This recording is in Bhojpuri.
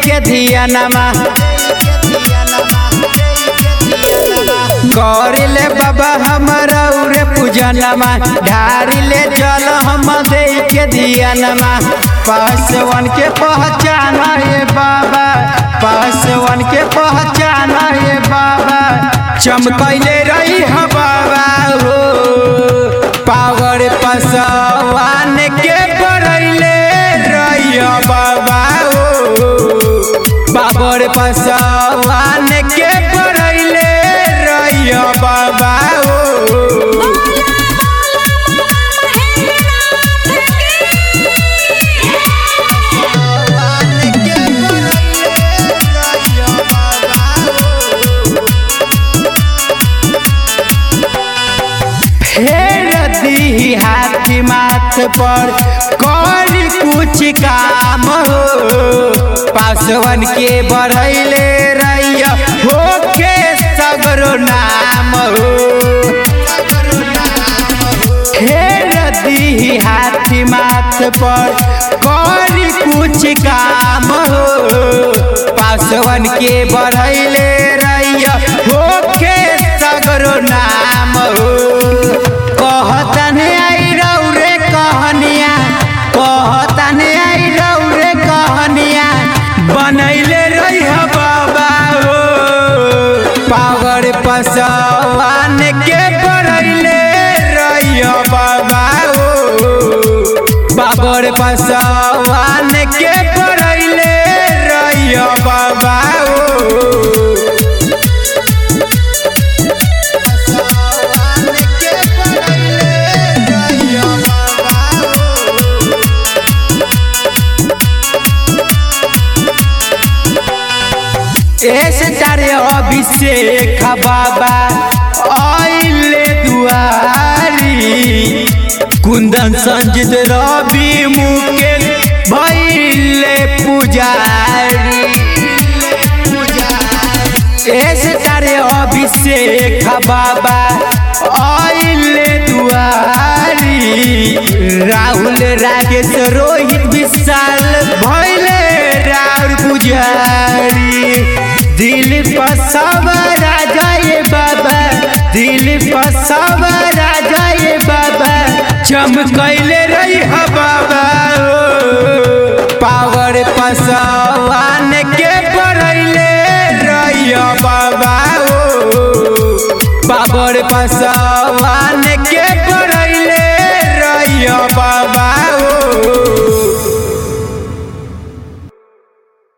के धियानमा करिले बाबा हमारा उरे पूजनमा ढारिले जल हम दे के धियानमा पासवन के पहचान ये बाबा पासवन के पहचान ये बाबा चमकैले रही ह बाबा हो पावर पसवान के बरैले रही ह बाबा हो बाबर पसवान के बरैले रही ह बाबा हो फेर दी हाथी माथ पर कर कुछ काम हो पासवन के बढ़ैले रैया हो के सगरो नाम हो फेर दी हाथी माथ पर कर कुछ काम हो पासवन के बढ़ैले रैया हो के सगरो नाम हो कहतन आई रौरे कहनिया कहतन आई रौरे कहनिया बनैले रही बाबा हो पावर पसवान के बनैले रही बाबा हो बाबर पसवान के बनैले रही बाबा हो ऐसे तारे अभिषेक बाबा आइले दुआरी कुंदन संजित रवि मुकेश भैले पुजारी ऐसे तारे अभिषेक बाबा आइले दुआरी राहुल राकेश रोहित विशाल भैले राउर पुजारी दिल पर सब राजा ये बाबा दिल पर सब राजा ये बाबा चमकैले रही ह बाबा हो पावर पसा